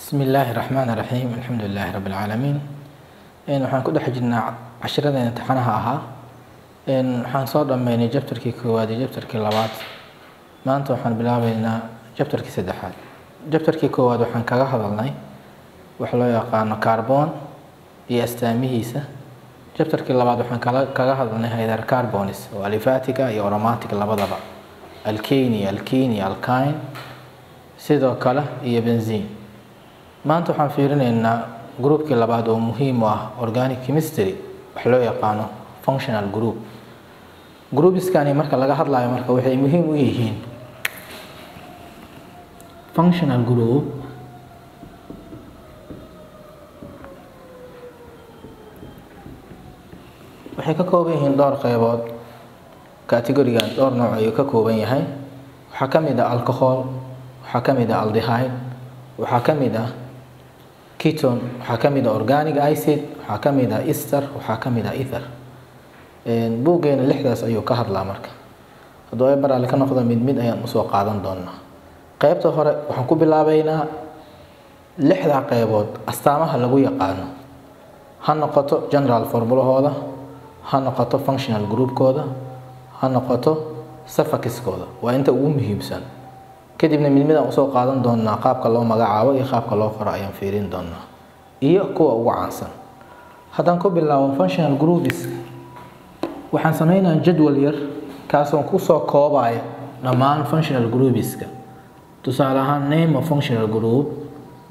bismi illaahi raxmaan raxiim alxamdu lilaahi rabbi alcaalamiin waxaan ku dhex jirnaa cashiradeen imtixaanaha ahaa waxaan soo dhammeynay jabtarkii koowaad iyo jabtarkii labaad maanta waxaan bilaabeynaa jabtarkii saddexaad jabtarkii koowaad waxaan kaga hadalnay wax loo yaqaano carbon iyo astaamihiisa jabtarkii labaad waxaan kala kaga hadalnay hydrocarbons oo alifatiga iyo aromatic labadaba alkane alkene alkine sidoo kale iyo benzin maanta waxaan fiirinaynaa groupkii labaad oo muhiim u ah organic chemistry wax loo yaqaano functional group groupiskani marka laga hadlayo marka waxay muhiim u yihiin functional group waxay ka kooban yihiin dhowr qeybood categorigan dhowr nooc ayuu ka kooban yahay waxaa ka mid ah alcohol waxaa ka mid ah aldehyde waxaa ka mid ah keton waxaa ka mid ah organic acid waxaa ka mid ah ester waxaa ka mid ah ether buuggeena lixdaas ayuu ka hadlaa marka hadduu ay baraali ka noqdo mid mid ayaan usoo qaadan doonaa qeybta hore waxaan ku bilaabeynaa lixdaa qeybood astaamaha lagu yaqaano ha noqoto general formulahooda ha noqoto functional groupkooda ha noqoto safakiskooda waa inta ugu muhiimsan kadibna mid midaan usoo qaadan doonaa qaabka loo magacaabo iyo qaabka loo qoro ayaan fiirin doonaa iyo kuwa ugu caansan haddaan ku bilaabo functional groups waxaan sameynaa jadwal yar kaasoon kusoo koobaya dhammaan functional groupiska tusaale ahaan name of functional group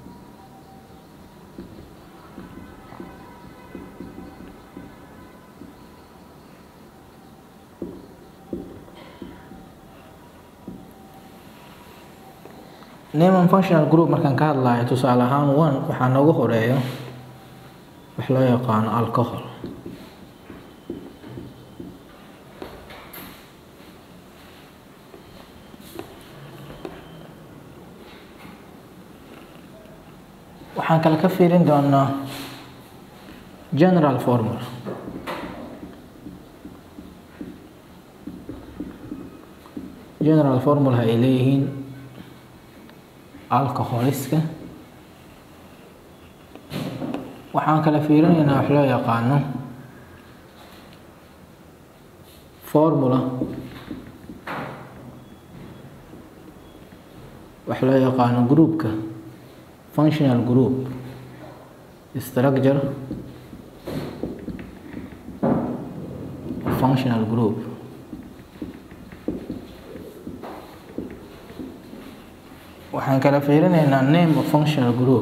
name and functional group markaan ka hadlayo tusaale ahaan one waxaa noogu horeeyo wax loo yaqaano alcohol waxaan kale ka fiirin doonaa general formula general formula ay leeyihiin alcoholiska waxaan kala fiirinaynaa wax loo yaqaano formula wax loo yaqaano groupka functional group structure functional group waxaan kala fiirinaynaa name of functional group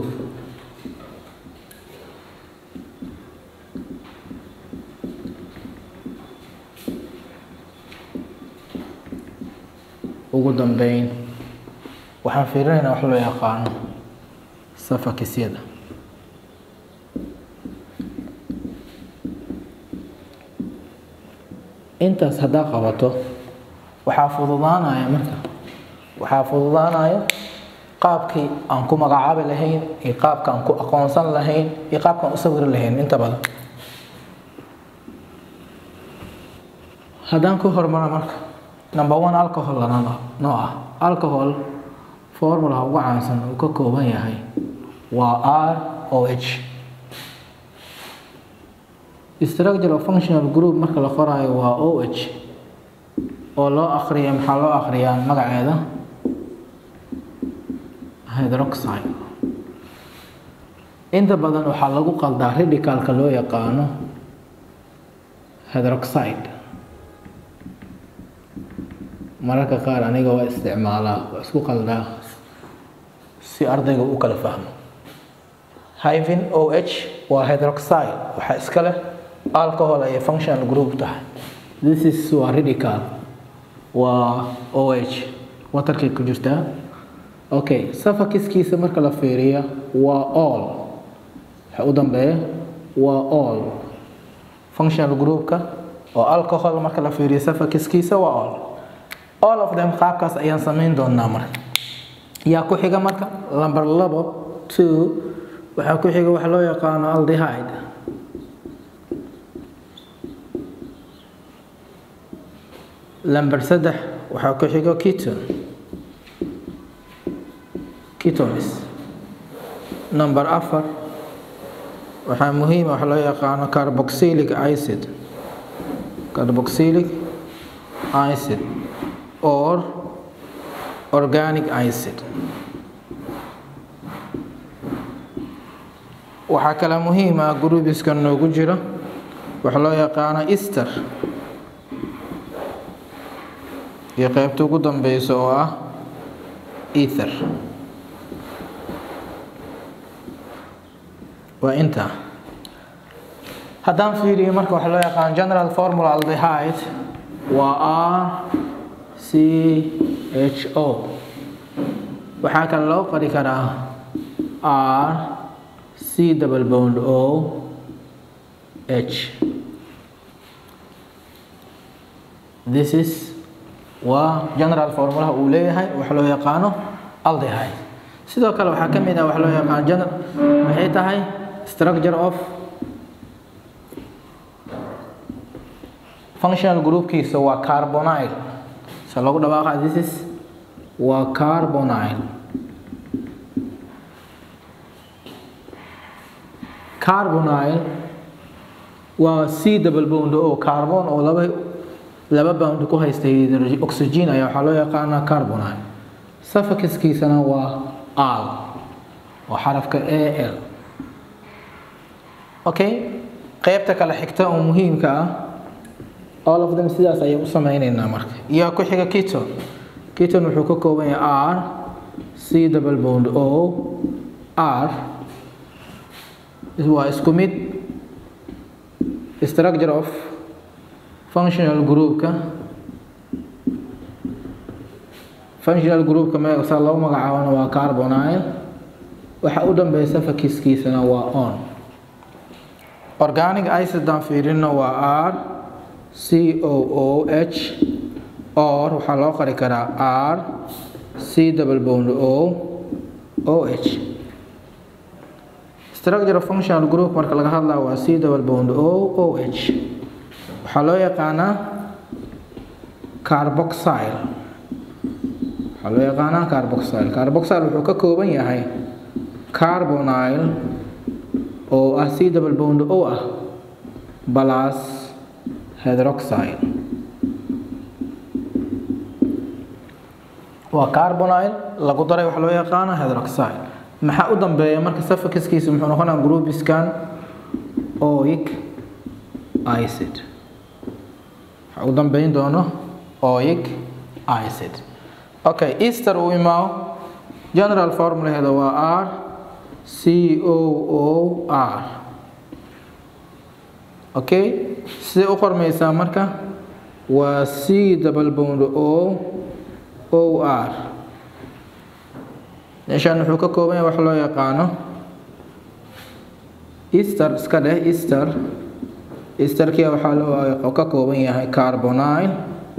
ugu dambeyn waxaan fiirinaynaa wax loo yaqaano safakisyada intaas haddaa qabato waxaa fududaanaya marka waxaa fududaanaya qaabkii aan ku magacaabi lahayn iyo qaabka aan ku aqoonsan lahayn iyo qaabkaan u sawiri lahayn inta badan haddaan ku hormaro marka number one alcohol lana noo ah alcohol formulaha ugu caansan uu ka kooban yahay waa r o h structure of functional group marka la qoraayo waa o h oo loo akriya maxaa loo akriyaa magaceeda hydroxide inta badan waxaa lagu qaldaa radicalka loo yaqaano hydroxide mararka qaar aniga waa isticmaalaa waa isku qaldaa si ardayga u kala fahmo hyphen o h waa hydroxide waxaa iska leh alcohol ayay functional group tahay this is waa radical waa o h watarkay ku jirtaa okay safakiskiisa marka la fiiriyo waa all waxa u dambeeya waa all functional groupka oo alcohol marka la fiiriyo safakiskiisa waa all all of them qaabkaas ayaan samayn doonaa marka yaa ku xiga marka number labo two waxaa ku xiga waxa loo yaqaano aldehyde number saddex waxaa ku xigo keton ketones number afar waxaa muhiima wax loo yaqaano carboxylic acid carboxylic acid or organic acid waxaa kale muhiim ah grubiska noogu jiro wax loo yaqaano easter iyo qeybta ugu dambeysa oo ah ether waa intaa haddaan fiiriyo marka waxa loo yaqaan general formula aldehyde waa r c h o waxaa kale loo qori karaa r c double bond o h this is waa general formulaha uu leeyahay wax loo yaqaano aldehyde sidoo kale waxaa ka mid ah wax loo yaqaan general maxay tahay structure of functional groupkiisa waa carbonyl se lagu dhawaaqa this is waa carbonyl carbonyl waa c double bond oo carbon oo laba laba bound ku haysta oxygen ayaa waxaa loo yaqaanaa carbonyl suffixkiisana waa al oo xarafka a l okay qeybta kale xigta oo muhiimka ah all of them sidaas ayay u sameyneynaa marka iyo ku xiga keton keton wuxuu ka kooban yahay r c double bond o r waa isku mid structure of functional groupka functional groupka me saa loo magacaabana waa carbonyl waxa u dambeysa fakiskiisana waa on organic icidaan fiirino waa r c o o h or waxaa loo qori karaa r c double bond o o h structure of functional group marka laga hadlaa waa c double bond o o h waxaa loo yaqaanaa carboxyl waxaa loo yaqaanaa carboxyl carboxyl wuxuu ka kooban yahay carbonyl oo ah c double bond o ah plus hydroxyl waa carbonyl lagu daray wax loo yaqaano hydroxyl maxaa u dambeeya marka suffixkiisa muxuu noqonaa groupskan oic acid waxaa u dambeyn doono oic acid okay easter uu imaao general formulaheeda waa r c o o r okay sidee u qormaysaa marka waa c double bond o o r meeshaan wuxuu ka kooban yahay wax loo yaqaano easter iska dheh easter easterkia waxaa loo ka kooban yahay carbonyl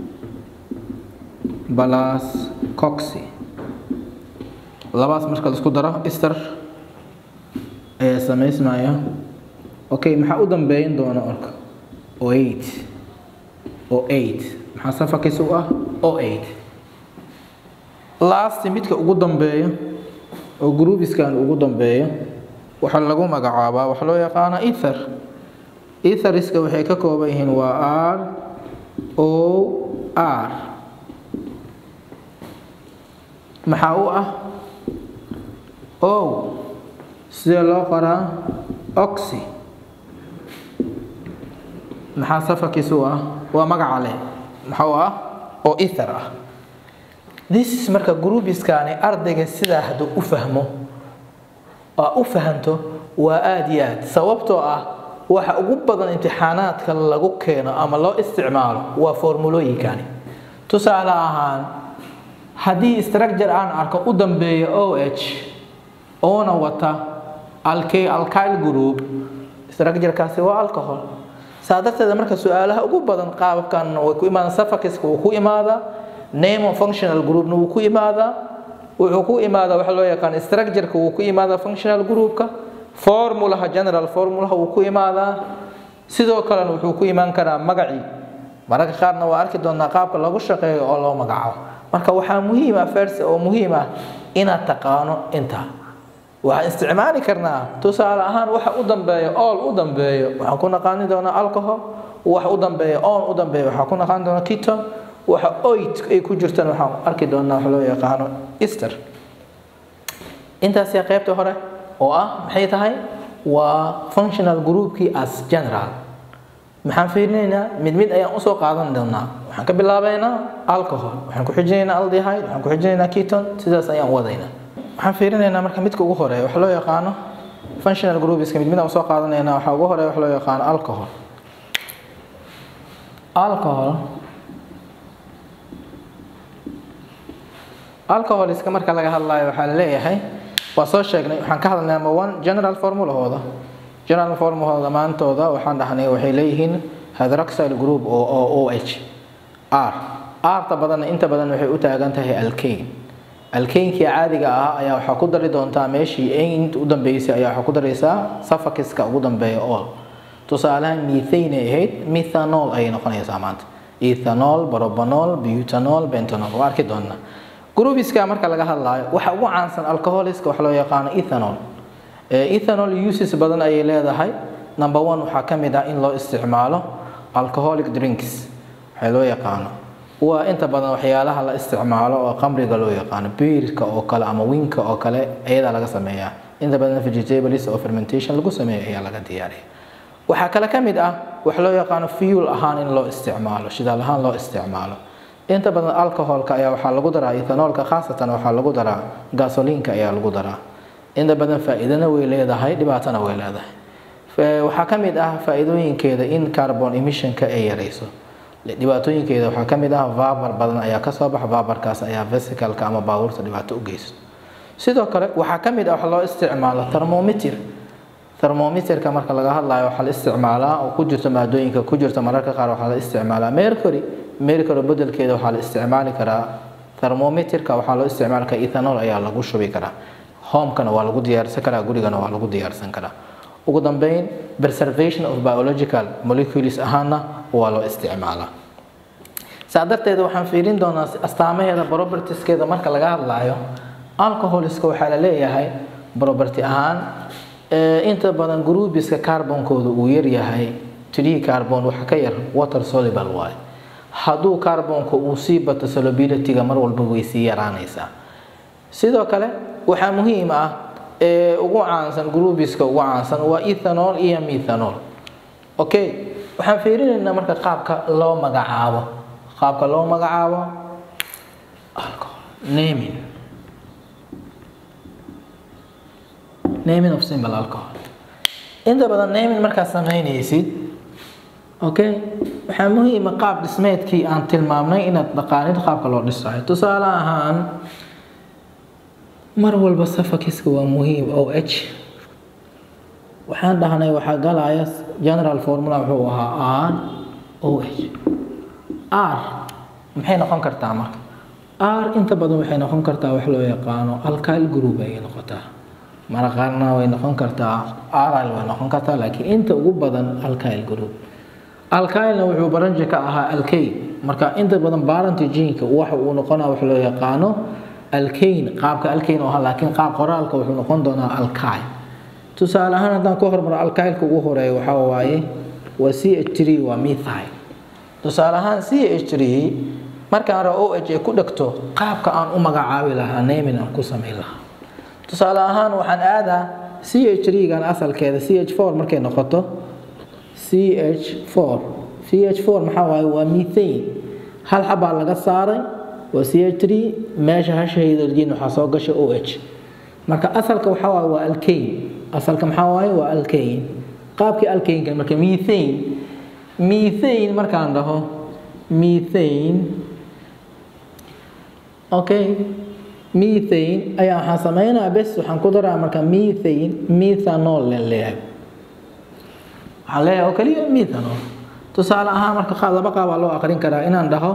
plus coxy labaas marka laisku daro easter ayaa samaysmaya okay maxaa u dambeyn doona orka o eight o eight maxaa safarkiisa u ah o eight last midka ugu dambeeya oo groubiskan ugu dambeeya waxaa lagu magacaabaa waxa loo yaqaana ether etheriska waxay ka kooban yihiin waa r o r maxaa u ah o sidee loo qoraa oxy maxaa safarkiisa u ah waa magaca leh maxaa u ah oo ether ah this marka groubiskani ardayga sidaa hadduu u fahmo aa u fahanto waa aada iyo aad sababtoo ah waxa ugu badan imtixaanaadka lagu keeno ama loo isticmaalo waa formulooyinkani tusaale ahaan haddii structure aan arko u dambeeya o h oona wata alky alkyl group structurekaasi waa alcohol saa darteeda marka su-aalaha ugu badan qaababkan way ku imaadaan suffixka wuu ku imaadaa name of functional groupna wuu ku imaadaa wuxuu ku imaadaa waxa loo yaqaan structureka wuu ku imaadaa functional groupka formulaha general formulaha wuu ku imaadaa sidoo kalena wuxuu ku imaan karaa magacii mararka qaarna waa arki doonaa qaabka lagu shaqeeyo oo loo magacaabo marka waxaa muhiim ah first oo muhiim ah inaad taqaano intaa waxaan isticmaali karnaa tusaale ahaan waxa u dambeeya ool u dambeeyo waxaan ku naqaani doonaa alcohol waxa u dambeeya on u dambeeya waxaan ku naqaani doonaa keton waxa oit ay ku jirtaan waxaan arki doonaa wax loo yaqaano easter intaasi qaybta hore oo ah maxay tahay waa functional groupkii as general maxaan fiirinaynaa mid mid ayaan usoo qaadan doonaa waxaan ka bilaabaynaa alcohol waxaan ku xijinaynaa aldehyde waxaan ku xijinaynaa keton sidaas ayaan u wadaynaa waxaan fiirinaynaa marka midka ugu horeeya wax loo yaqaano functional groupska mid mid aan usoo qaadanaynaa waxaa ugu horeeya wax loo yaqaano alcohol alcohol alcoholiska marka laga hadlayo waxaa la leeyahay waa soo sheegnay waxaan ka hadalnay number one general formulahooda general formulahooda dhammaantooda waxaan dhahnay waxay leeyihiin hydroxyl group oo oo o h r r-ta badanna inta badan waxay u taagan tahay alkane alkeynkii caadiga ah ayaa waxaa ku dari doontaa meeshii inta u dambeysay ayaa waxaa ku daraysaa suffoxiska ugu dambeeya ool tusaalahan methane ay ahayd methanol ayay noqonaysaa maanta ethanol propanol butanol bentanol waa arki doonaa groupiska marka laga hadlaayo waxa ugu caansan alcoholiska wax loo yaqaano ethanol ethanol uses badan ayay leedahay number one waxaa ka mid ah in loo isticmaalo alcoholic drinks waxaa loo yaqaano waa inta badan waxyaalaha la isticmaalo oo qamriga loo yaqaano biirka oo kale ama winka oo kale ayadaa laga sameeyaa inta badan vegetables oo fermentation lagu sameeyo ayaa laga diyaariya waxaa kale ka mid ah wax loo yaqaano fuel ahaan in loo isticmaalo shidaal ahaan loo isticmaalo inta badan alcoholka ayaa waxaa lagu daraa ethanolka khaasatan waxaa lagu daraa gasoliinka ayaa lagu daraa inta badan faa'iidana way leedahay dhibaatana way leedahay waxaa ka mid ah faa'iidooyinkeeda in carbon emissionka ay yarayso dhibaatooyinkeeda waxaa ka mid ah vapor badan ayaa kasoo baxa vaporkaas ayaa vesicalka ama baabuurta dhibaato u geysto sidoo kale waxaa ka mid ah wax loo isticmaalo thermometer thermometerka marka laga hadlayo waxaa la isticmaalaa oo ku jirto maadooyinka ku jirta mararka qaar waxaa la isticmaalaa mercury mercury bedelkeeda waxaa la isticmaali karaa thermometerka waxaa loo isticmaali karaa ethanol ayaa lagu shubi karaa homekana waa lagu diyaarsan karaa gurigana waa lagu diyaarsan karaa ugu dambeyn preservation of biological molecules ahaana waa loo isticmaalaa saa darteed waxaan fiirin doonaa astaamaheeda propertieskeeda marka laga hadlayo alcoholiska waxaa la leeyahay property ahaan inta badan groupiska carbonkooda uu yaryahay three carbon waxa ka yar water soluble waaye hadduu carbonka uu sii bato solubilityga mar walba way sii yaraanaysaa sidoo kale waxaa muhiim ah ee ugu caansan groupiska ugu caansan waa ethanol iyo methanol okay waxaan fiirinaynaa marka qaabka loo magacaabo qaabka loo magacaabo alcohol naming naming of simple alcohol inta badan naming markaad samaynaysid okay waxaa muhiima qaab dhismeedkii aan tilmaamnay inaad dhaqaanid qaabka loo dhisayo tusaale ahaan mar walba safakiska waa muhiim o h waxaan dhahnay waxaa galaya general formula wuxuu ahaa r o h r maxay noqon kartaa marka r inta badan waxay noqon kartaa wax loo yaqaano alkyl group ayay noqotaa mara qaarna way noqon kartaa rl way noqon kartaa laakiin inta ugu badan alkyl group alkylna wuxuu baranji ka ahaa alkane marka inta badan barantigenka waxa uu noqonaa wax loo yaqaano alkane qaabka alkane oo ahaa laakiin qaab qoraalka wuxuu noqon doonaa alkyl tusaale ahaan haddaan ku hormaro alkylka ugu horeeya waxaa waaye waa c h three waa methyl tusaale ahaan c h three markaan ra o h ay ku dhegto qaabka aan u magacaabi lahaa naming aan ku samayn lahaa tusaale ahaan waxaan aadaa c h three gan asalkeeda c h four markay noqoto c h four c h four maxaa waaye waa methane hal xabaa laga saaray waa c h three meesha hasha hydrogen waxaa soo gasha o h marka asalka waxaa waaye waa alkane asalka maxaa waaye waa alkane qaabkii alkaneka marka methane methane markaan dhaho methane okay methane ayaa waxaan sameynaa bes waxaan ku daraa marka methane methanol len leeyahay waxaan leeyahay oo kaliya methanol tusaale ahaan marka qaab laba qaabaa loo aqrin karaa inaan dhaho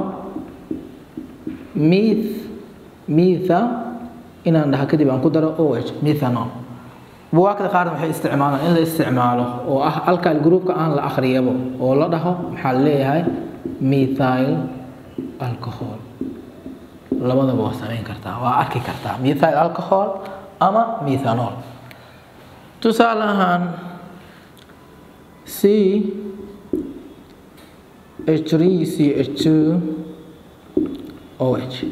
meth metha inaan dhaho kadib aan ku daro o h methanol buwaagta qaarna waxay isticmaalaan in la isticmaalo oo ah alkyl groupka aan la akhriyabo oo la dhaho maxaa leeyahay methyl alcohol labadaba waa samayn kartaa waa arki kartaa methyl alcohol ama methanol tusaale ahaan c h three c h two o h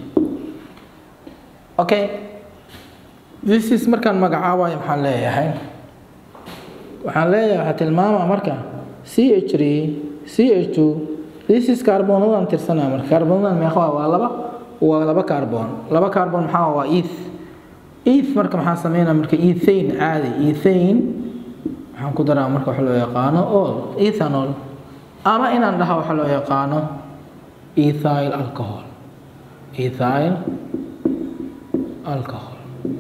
okay this is markaan magacaabayo maxaan leeyahay waxaan leeyahay waxaa tilmaamaa marka c h three c h two this is carbonadan tirsanaa marka carbonadan meeqa waa waa laba waa laba carbon laba carbon maxaa waa eth eth marka maxaa sameynaa marka ethane caadi ethane waxaan ku daraa marka waxa loo yaqaano ol ethanol ama inaan dhaha waxa loo yaqaano ethyl alcohol ethyl alcohol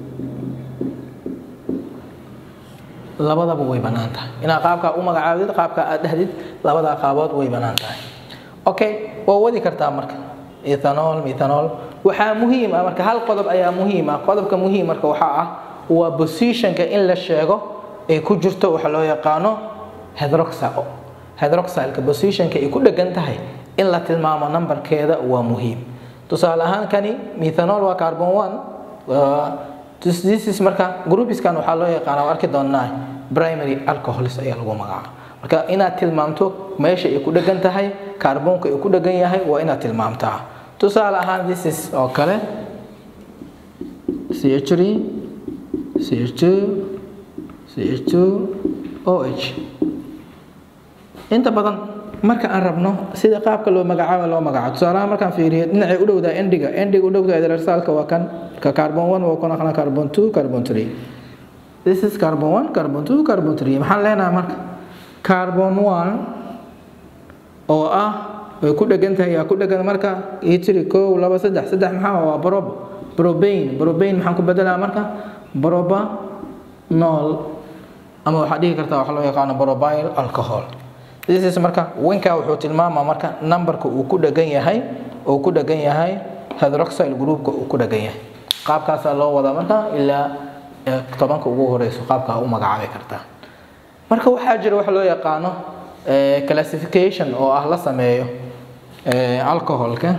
labadaba way bannaan tahay inaad qaabkaa u magacaabdid qaabkaa aad dhahdid labadaa qaabood way bannaan tahay okay waa wadi kartaa marka ethanol methanol waxaa muhiim ah marka hal qodob ayaa muhiim ah qodobka muhiim marka waxaa ah waa positionka in la sheego ay ku jirto waxa loo yaqaano hydroxyl hydroxylka positionka ay ku dhegan tahay in la tilmaamo numberkeeda waa muhiim tusaale ahaan kani methanol waa carbon one this is marka groupiskan waxaa loo yaqaana arki doonaa primary alcohols ayaa lagu magacaaba marka inaad tilmaamto meesha ay ku dhegan tahay kaarboonka ay ku dhegan yahay waa inaad tilmaamtaa tusaale ahaan this is oo kale ch3 ch2 ch2 oh inta badan marka aan rabno sida qaabka loo magacaabo loo magacaabo tusaalaha markaan fiiriyo dhinacay u dhowdaa endiga endiga u dhowdaa hydroxylka waa kan ka carbon 1 waa kan aqna carbon 2 carbon 3 this is carbon 1 carbon 2 carbon 3 maxaan leenahay marka carbon 1 oo ah way ku dhegan tahay yaa ku dhegan marka itri kow laba saddex saddex maxaa waa brob probane probane maxaan ku bedelaa marka broba nol ama waxaad dhihi kartaa waxa loo yaqaano probyl alcohol this is marka winka wuxuu tilmaamaa marka numberka uu ku dhegan yahay uu ku dhegan yahay hydroxyl groupka uu ku dhegan yahay qaabkaasaa loo wadaa marka ilaa tobanka ugu horeyso qaabkaa u magacaabi kartaa marka waxaa jira waxa loo yaqaano classification oo ah la sameeyo alcoholka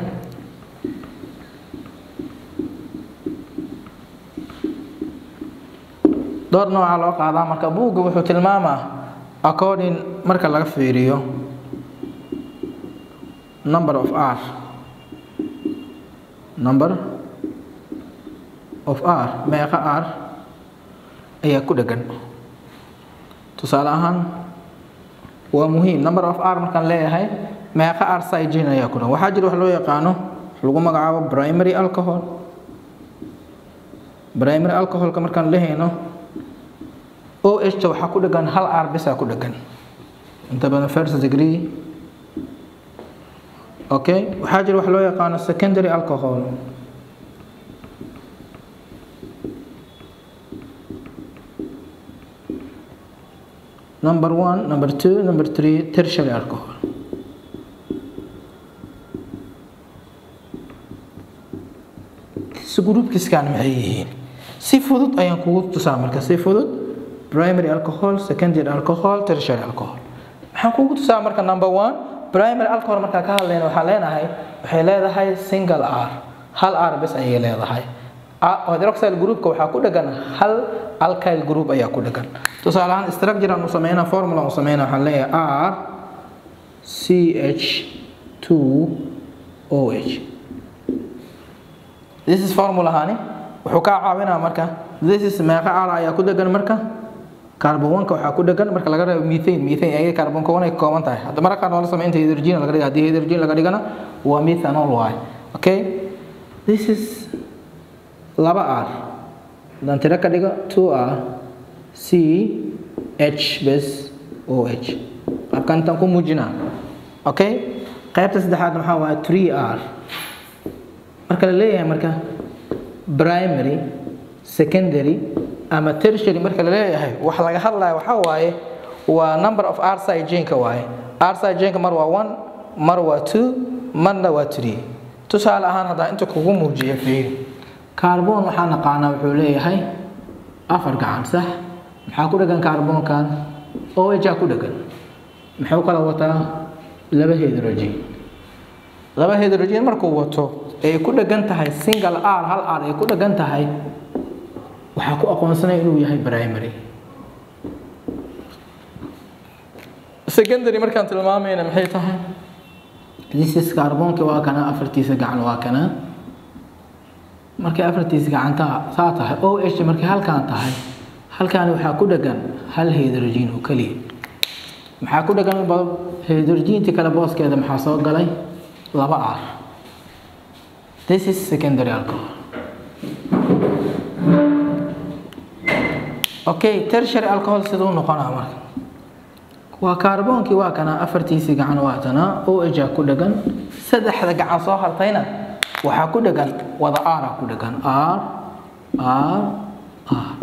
dhowr nooca loo qaadaa marka buugga wuxuu tilmaamaa according marka laga fiiriyo number of r number of r meeqa r ayaa ku dhegan tusaale ahaan waa muhiim number of r markaan leeyahay meeqa r sigin ayaa ku dhan waxaa jira wax loo yaqaano lagu magacaabo primary alcohol primary alcoholka markaan lehayno o h ta waxaa ku dhegan hal r bisaa ku dhegan inta badan first degree okay waxaa jira wax loo yaqaano secondary alcohol number one number two number three tertiary alcohol groupkiskan maxay yihiin si fudud ayaan kugu tusaa marka si fudud primary alcohol secondary alcohol tertiary alcohol maxaan kugu tusaa marka number one primary alcohol markaa ka hadlayna waxaan leenahay waxay leedahay single r hal r bes ayay leedahay hydroxyl groupka waxaa ku dhegan hal alkyl group ayaa ku dhegan tusaale ahaan structure aan u sameynaa formula aan u sameynaa waxaan leeyahay r c h 2 o h this is formula hani wuxuu kaa caawinaa marka this is meeqa r ayaa ku dhegan marka carbonka waxaa ku dhegan marka laga reebo methane methane ayaga carbonka wan ay ka kooban tahay hadda marka qaar waa la sameyn inta hydrogen laga dhiga haddii hydrogen laga dhigana waa methanol waay okay this is laba r haddaan tiro ka dhigo two r c h bes o h qaabkan intaan ku muujinaa okay qaybta saddexaad maxaa waaye three r marka la leeyahay marka primary secondary ama tertiary marka la leeyahay wax laga hadlaya waxaa waaye waa number of r sigenka waaye r sigenka mar waa one mar waa two marna waa three tusaale ahaan haddaan inta kugu muujiya fiiri carbon waxaa naqaanaa wuxuu leeyahay afar gacan sax maxaa ku dhegan carbonkan oh ku dhegan muxuu kala wataa laba hydrogen laba hydrogen markuu wato ay ku dhegan tahay single r hal r ay ku dhegan tahay waxaa ku aqoonsanaya inuu yahay primary secondary markaan tilmaamayna maxay tahay this is kaarboonki waa kana afartiisa gacan waa kana markay afartiisa gacanta saa tahay o h markay halkaan tahay halkaani waxaa ku dhagan hal hydrogen oo keliya maxaa ku dhagan hydrogentii kale booskeeda maxaa soo galay laba r this is secondary alcohol okay tertiary alcohol siduu noqonaa marka waa kaarboonkii waa kana afartiisii gacan waa tanaa o h ku dhagan saddexda gacan soo hartayna waxaa ku dhagan wada r ku dhagan r r r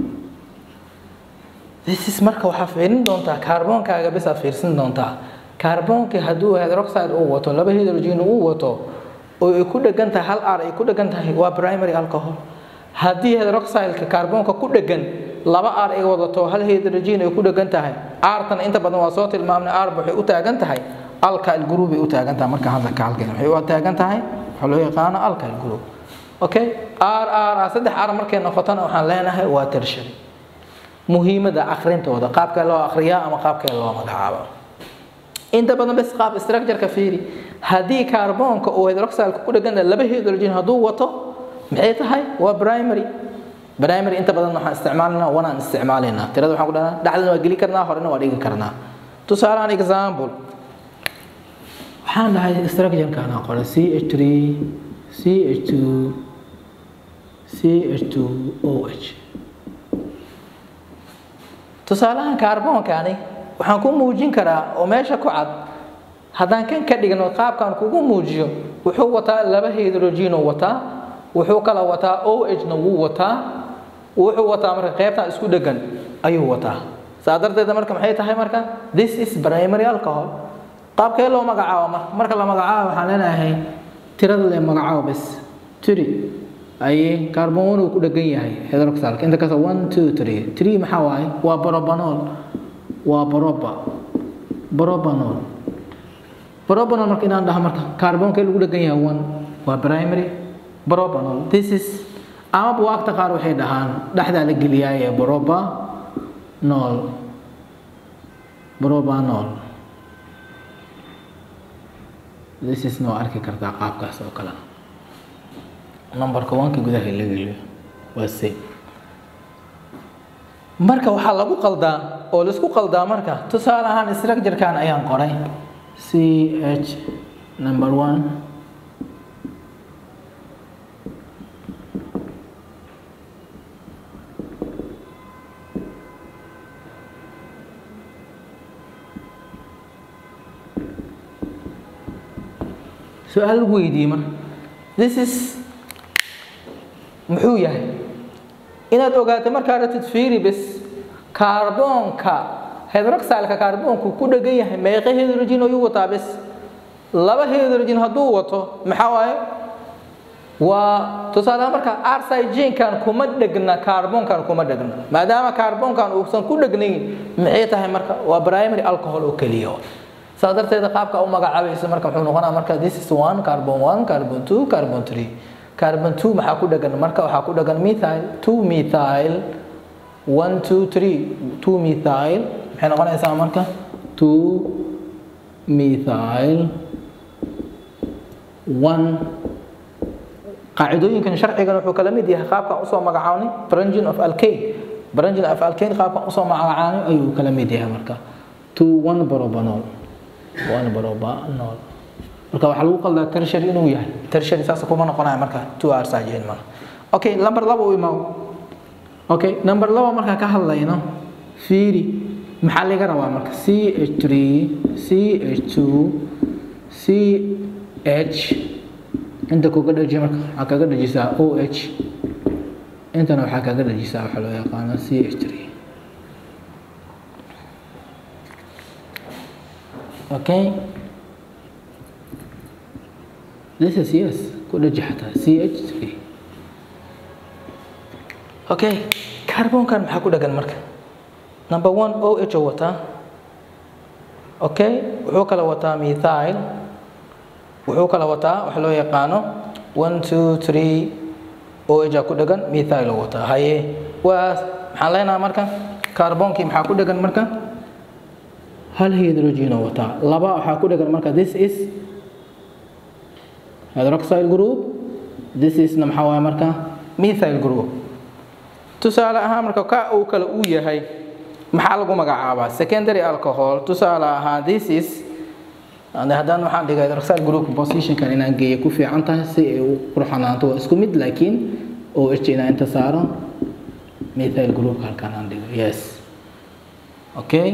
this is marka waxaa fiirin doontaa kaarboonkaaga bis aad fiirsin doontaa kaarboonkii hadduu hydroxide uu wato laba hydrogen uu wato oo ay ku dhagan tahay hal r ay ku dhagan tahay waa primary alcohol haddii hydroxideka kaarboonka ku dhagan laba r ay wadato hal hydrogen ay ku dhagan tahay artan inta badan waa soo tilmaamnay r waxay u taagan tahay alkyl group ay u taagan tahay marka hadalka halkeena waxay u taagan tahay waxaa loo yaqaano alkyl group okay r r r saddex r markay noqotona waxaan leenahay waa tertiary muhiimada akhrintooda qaabkee loo akhriyaa ama qaabkee loo magacaabo inta badan bes qaab structure-ka fiiri haddii kaarboonka uu hydroxylka ku dhagana laba hydrogen hadduu wato maxay tahay waa primary primary inta badan waxaan isticmaalinaa wanaan isticmaalaynaa tirada waxaan ku dhahnaa dhexdana waa geli karnaa horena waa dhigi karnaa tusaalean example waxaan dhahay structure-kan aan qoray ch3 ch2 ch2 oh tusaalahan kaarboonkani waxaan ku muujin karaa oo meesha ku cad haddaan kan ka dhigno qaabkan kugu muujiyo wuxuu wataa laba hydrogenoo wataa wuxuu kala wataa o h na wuu wataa wuxuu wataa marka qaybtan isku dhegan ayuu wataa saa darteeda marka maxay tahay marka this is primary alcohol qaabkee loo magacaabo marka marka la magacaabo waxaan leenahay tirada le magacaabo bes tiri aye carbon one uu ku dhegan yahay hydroxylka inta kasta one two three three maxaa waaye waa borobanol waa boroba borobanol borobanol marka inaan dhaha marka carbonka lagu dhegan yahay one waa primary borobanol this is ama buwaagta qaar waxay dhahaan dhexdaa la geliyaaye boroba nol borobanol this is noo arki kartaa qaabkaas oo kale numberka wanka gudaha la geliyo waa c marka waxaa lagu qaldaa oo laisku qaldaa marka tusaale ahaan structure-kan ayaan qoray c h number one su-aal lagu weydiiyey marka this is muxuu yahay inaad ogaato markaa ratid fiiri bes kaarboonka hydroxylka kaarboonku ku dhegan yahay meeqa hydrogen ayuu wataa bes laba hydrogen hadduu wato maxaa waaye waa tusaalehaan marka arsigenkan kuma dhegna kaarboonkan kuma dhegna maadaama kaarboonkan uusan ku dhegnayn maxay tahay marka waa primary alcohol oo keliya saa darteeda qaabka u magacaabaysa marka muxuu noqonaa marka this is one carbon one carbon two carbon three carbon two maxaa ku dhagan marka waxaa ku dhagan methyl two methyl one two three two methyl maxay noqonaysaa marka two methyl one qaacidooyinkan sharcigan wuxuu kala mid yahay qaabkan usoo magacaabnay brangin of alkane brangin of alkane qaabkan usoo magacaabnay ayuu kala mid yahay marka two one borobanol one borobanol marka waxaa lagu qaldaa tertiary inuu yahay tertiary saas kuma noqonaya marka two hours ajayn mal okay number laba u imaw okay number laba markaa ka hadlayno fiiri maxaa laga rabaa marka c h three c h two c h inta kuga dhaji marka waxaa kaga dhajisaa o h intana waxaa kaga dhajisaa waxaa loo yaqaano c h three okay This is yes. كل جهتها CH3. Okay. كربون كان maxaa ku dhagan marka? Number 1 OH oo wataa. Okay. Wuxuu kala wataa methyl. Wuxuu kala wataa wax loo yaqaano 1 2 3 OH ku dhagan methyl oo wataa. Haye waa maxaan leenahay marka? Karboonkii maxaa ku dhagan marka? hal hydrogen oo wataa laba waxaa ku dhagan marka this is hydroxyl group this isna maxaa waaye marka methyl group tusaale ahaan marka ka uu kale uu yahay maxaa lagu magacaabaa secondary alcohol tusaale ahaan this is haddaan waxaan dhigay hydroxyl group positionkan inaan geeyo ku fiican tahay si ay u qurxanaanto waa isku mid laakiin oo h inaan inta saaro methyl group halkan aan dhigo yes okay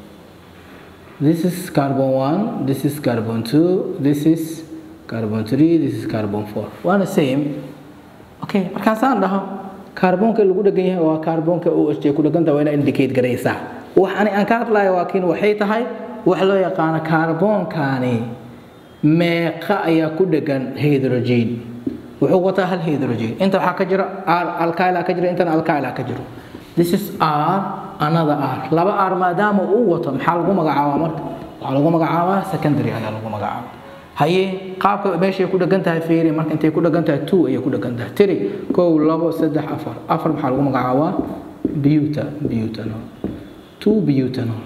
this is carbon 1 this is carbon 2 this is carbon 3 this is carbon 4 waana same okay markaasaan dhaho kaarboonka lagu dhagan yahay waa kaarboonka oo h ku dhaganta waa inaad indicate garaysaa waxani aan ka hadlayo waakiin waxay tahay wax loo yaqaano kaarboonkani meeqa ayaa ku dhagan hydrogen wuxuu wataa hal hydrogen inta waxaa ka jira r alkyla ka jira intana alkyla ka jiro this is r another r laba r maadaama uu wato maxaa lagu magacaabaa marka waxaa lagu magacaabaa secondary ayaa lagu magacaabaa haye qaabka meeshay ku dhagan tahay fiiri marka intay ku dhagan tahay two ayay ku dhagan tahay tiri kow labo saddex afar afar maxaa lagu magacaabaa buta butanol two butanol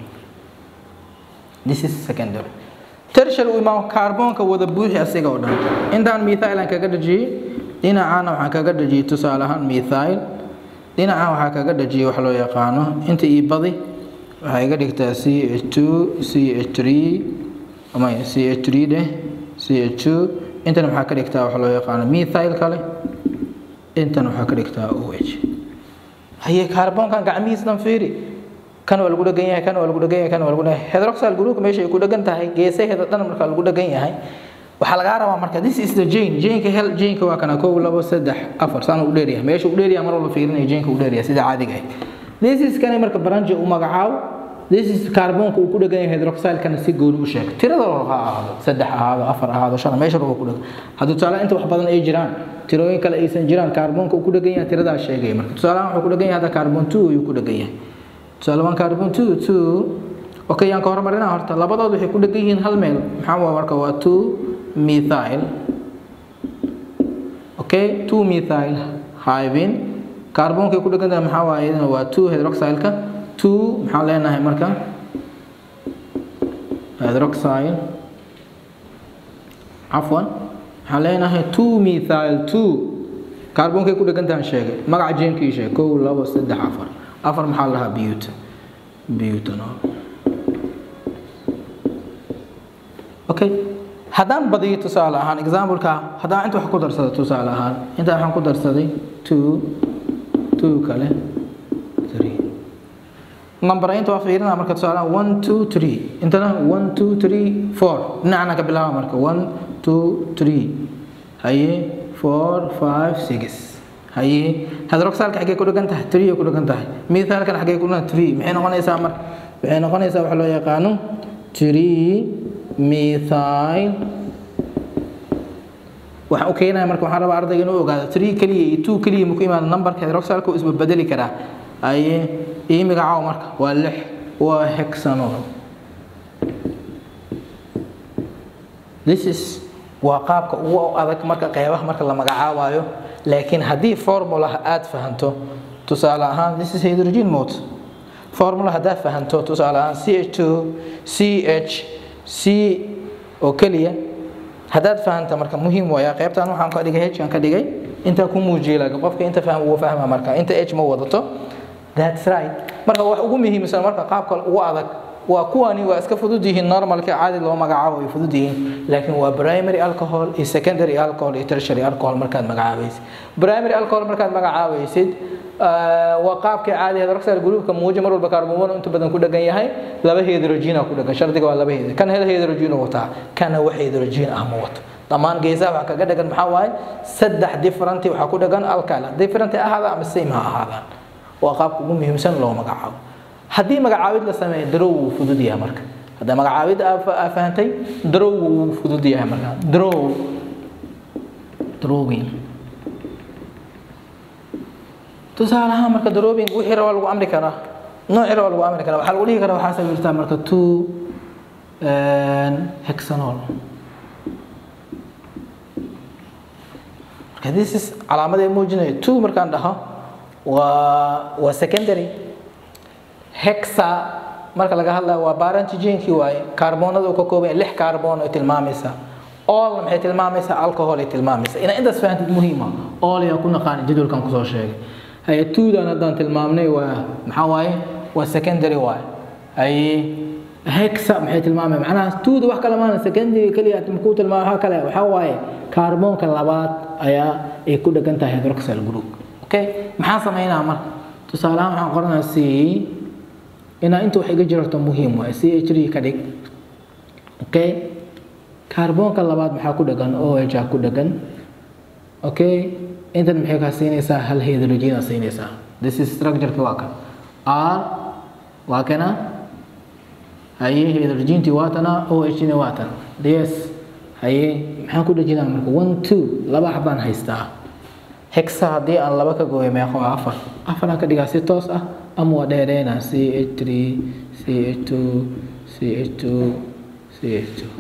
this is secondary tertiary uu imaamo kaarboonka wada buuxi asiga oo dhan intaan methyl aan kaga dhajiyey dhinacaana waxaan kaga dhajiyey tusaale ahaan methyl dhinacaan waxaa kaga dhajiyey wax loo yaqaano inta ii badi waxay iga dhigtaa c h two c h three ama c h three dheh c h two intana maxaa ka dhigtaa wax loo yaqaano methyl kale intana waxaa ka dhigtaa o h haye kaarboonkan gacmihiis dhan fiiri kan waa lagu dhagan yahay kan waa lagu dhagan yahay kan waa lagu dhagan hydroxyl groupka meesha ay ku dhagan tahay geesaheeda dhan marka lagu dhagan yahay waxaa lagaa rabaa marka this is the jane janeka hel janeka waa kana kow labo saddex afar saan u dheeryahay meesha u dheeryahay mar walba fiirinaya janeka u dheeryahay sida caadiga ah this is kani marka branji u magacaabo this is kaarboonka uu ku dhagan yahay hydroxylkana si gooni u sheeg tirada loo ha ahaado saddex ahaado afar ahaado shan meesha lagu ku dhagan haddii tusaale inta wax badan ay jiraan tirooyin kale aysan jiraan kaarboonka uu ku dhagan yahay tiradaa sheegaya marka tusaalahan wuxuu ku dhagan yahay hadda kaarboon two ayuu ku dhagan yahay tusaale one carbon two two okay yaan ka hormarinaa horta labadood waxay ku dhagan yihiin hal meel maxaa waa marka waa two methyl okay two methyl hybin kaarboonka ku dhagan tahay maxaa waaye iyadana waa two hydroxylka two maxaan leenahay marka hydroxyl cafwan maxaan leenahay two methyl two kaarboonkay ku dhagan tahay sheegay magaca jeenkii sheeg kow labo saddex afar afar maxaa la dhahaa but butanol okay haddaan badiyo tusaale ahaan exampleka haddaan inta wax ku darsado tusaale ahaan inta waxaan ku darsaday two two kale three number inta waa fiirinaa marka tusaale ahaan one two three intana one two three four dhinacana ka bilaaba marka one two three haye four five six haye hydroxylka xaggee ku dhagan tahay three ku dhagan tahay methylkan xaggee ku dhagan three maxay noqonaysaa marka waxay noqonaysaa waxa loo yaqaano three methyl waxa uu keenaya marka waxaan rabaa ardayga inuu ogaado three keliya iyo two keliya muku imaado numberka hydroxylka uu isbabedeli karaa haye ii magacaawo marka waa lix waa hexanol this is waa qaabka ugu adag marka qeybaha marka la magacaabayo laakiin haddii formulaha aad fahanto tusaale ahaan this is hydrogen mode formula haddaad fahanto tusaale ahaan c h two c h c oo keliya haddaad fahanta marka muhiim waaya qaybtan waxaan ka dhigay h aan ka dhigay intaa ku muujiyay laakiin qofka inta fahma wuu fahma marka inta h ma wadato that's right marka wax ugu muhiimsan marka qaabka ugu adag waa kuwani waa iska fudud yihiin normalka caadi loo magacaabo way fudud yihiin laakiin waa primary alcohol iyo secondary alcohol iyo tertiary alcohol markaad magacaabaysid primary alcohol markaad magacaabaysid waa qaabkii caadi hydroxyl groupka muujo mar walba carbon inta badan ku dhagan yahay laba hydrogen ku dhagan shardiga waa laba hydrogen kan hel hydrogen wataa kana wax hydrogen ah ma wato dhammaan geesaha waxa kaga dhagan maxaa waaye saddex different waxa ku dhagan alkyl different ahaada ama same ha ahaadaan waa qaabka ugu muhiimsan loo magacaabo haddii magacaabid la sameeyo darow wuu fudud yahay marka hadda magacaabid aa fahantay darow wuu fudud yahay marka darow drawing tusaale ahaan marka drawing wixii rabaa lagu amri karaa noocii rabaa lagu amri karaa waxaa lagu dhihi karaa waxaa sawirtaa marka two hexanol marka this is calaamadee muujinayo two markaan dhaho waa waa secondary hexa marka laga hadlayo waa barantigenkii waaye kaarboonada uu ka kooban yahay lix kaarboon ay tilmaamaysaa all maxay tilmaamaysaa alcohol ay tilmaamaysaa inaa intaas fahantid muhiima all yaa ku naqaan jadwalkan kusoo sheegay haye twodan haddaan tilmaamnay waa maxaa waaye waa secondary waaye haye hexa maxay tilmaamay macnaha twoda wax kale maana secondary keliya ku tilmaamay waxa kale waxaa waaye kaarboonka labaad ayaa ay ku dhegan tahay hydroxyl group okay maxaa sameynaa marka tusaale ahaan waxaan qoranayaa c inaa inta wax iga jirarto muhiim waaye c h ka dhig okay kaarboonka labaad maxaa ku dhegan oh a ku dhegan okay intan maxay kaa siinaysaa hal hydrogen aa siinaysaa this is structureki waa kan r waa kana haye hydrogentii waa tana oh hna waa tan ds haye maxaan ku dhejinaa marka one two laba xabaan haystaa hexa haddii aan laba ka gooyo meeqo waa afar afar aan ka dhigaa si toos ah ama waa dheereynaa c h three c h two c h two c h two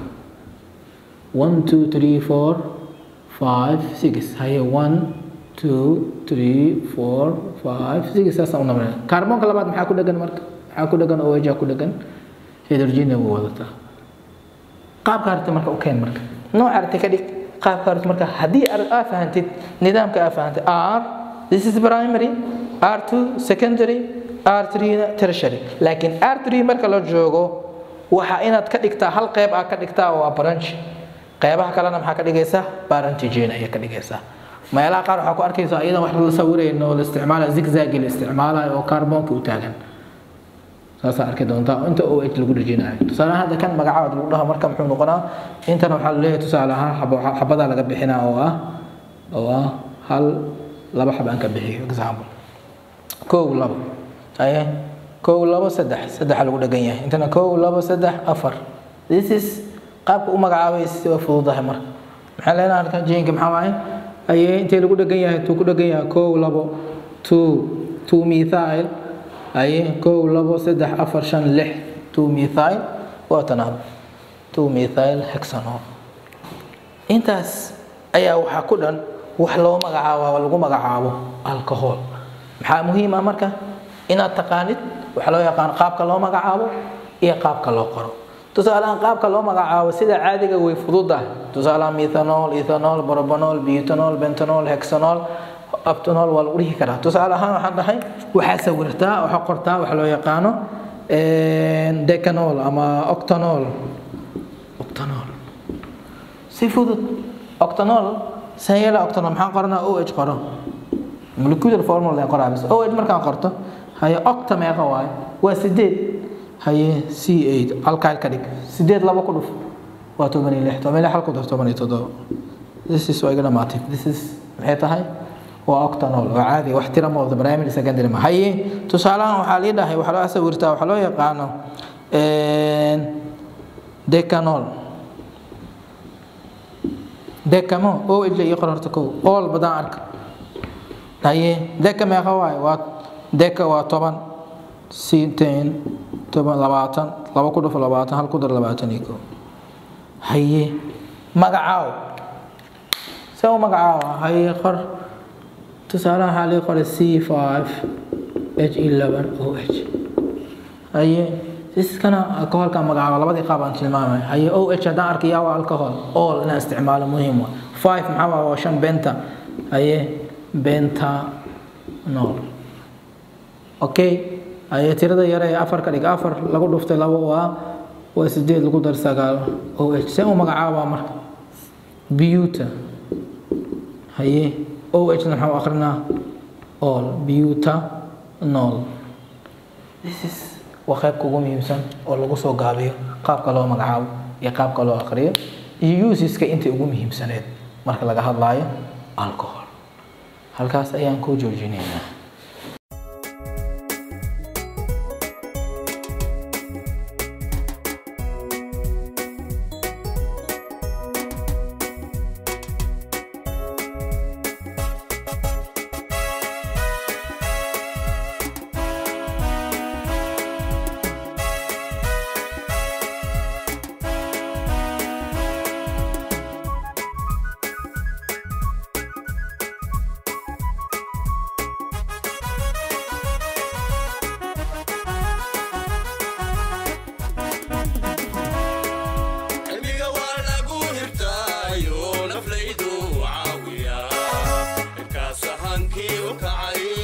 one two three four five six haye one two three four five six saasaan u nabnaa kaarboonka labaad maxaa ku dhegan marka maxaa ku dhegan oh ku dhegan hydrogen wuu wadataa qaabka aragti marka u keen marka nooca aragti ka dhig qaabka aragti marka haddii aa fahantid nidaamka aa fahantid r this is primary r2 secondary r3 na tertiary laakiin r3 marka la joogo waxa inaad ka dhigtaa hal qeyb aa ka dhigtaa waa branch qeybaha kalena maxaa ka dhigaysaa barantigen ayaa ka dhigaysaa meelaha qaar waxaa ku arkaysaa iyadan wax la sawirayno oo la isticmaalayo zigzagi la isticmaalayo oo kaarboonka u taagan saasaa arki doontaa inta o h lagu dhejinayo tusaale ahaan hadda kan magacaad lagu dhaho marka muxuu noqonaa intana waxaa laleeyahay tusaale ahaan xabadaa laga bixinaa oo ah oo ah hal laba xab aan ka bixiyo example kow labo aye kow labo saddex saddexa lagu dhegan yahay intana kow labo saddex afar this is qaabka u magacaabay si waa fududahay marka maxaa leenaha halkan jinka maxaa waaye aye intay lagu dhegan yahay tuu ku dhegan yahay kow labo two two methyl aye kow labo saddex afar shan lix two methyl waa tanaab two methyl hexanol intaas ayaa waxaa ku dhan wax loo magacaabo lagu magacaabo alcohol maxaa muhiim ah marka inaad taqaanid waxaa loo yaqaan qaabka loo magacaabo iyo qaabka loo qoro tusaalehaan qaabka loo magacaabo sida caadiga way fududahay tusaalehaan methanol ethanol borbanol butanol bentanol hexanol abtanol waa lagu dhihi karaa tusaale ahaan waxaan dhahay waxaa sawirtaa waxaa qortaa waxa loo yaqaano decanol ama octanol octanol si fudud octanol sayela octanol maxaan qoranaa oh qoro molecular formula aan qoraa bis oh markaan qorto haye octa meeqa waaye waa sideed haye c eight alkyl ka dhig sideed laba ku dhuf waa toban iyo lix toban iyo lix hal ku dar toban iyo toddoba this is waa iga dhamaatay this is maxay tahay waa octanol oo caadi wax tira mooda primary secondary ma haye tusaalahan waxaa lii dhahay waxaa loo sawirtaa waxaa loo yaqaano decanol decamo o j iyo qororta kow all badaan arka haye deca meeqa waaye waa deca waa toban siteen toban labaatan laba ku dhufo labaatan hal ku dar labaatan iyo kow haye magacaaw see u magacaawa haye qor tusaalaha waxaa lii qoray c five h eleven o h haye siskana alcoholka magacaabo labadii qaab aan tilmaamay haye o h haddaan arkayaa waa alcohol all inaan isticmaalo muhiim wa five maxaa waa waa shan benta haye bentanol okay haye tirada yare ee afar ka dhig afar lagu dhuftay labo waa waa sideed lagu dar sagaal o h see u magacaabaa marka buta haye oh na maxaa u akrinaa all butanol this is waa qaybka ugu muhiimsan oo lagu soo gaabiyo qaabka loo magacaabo iyo qaabka loo aqriyo iyo usiska intay ugu muhiimsaneed marka laga hadlaayo alcohol halkaas ayaan ku joojinaynaa ururkii u kacay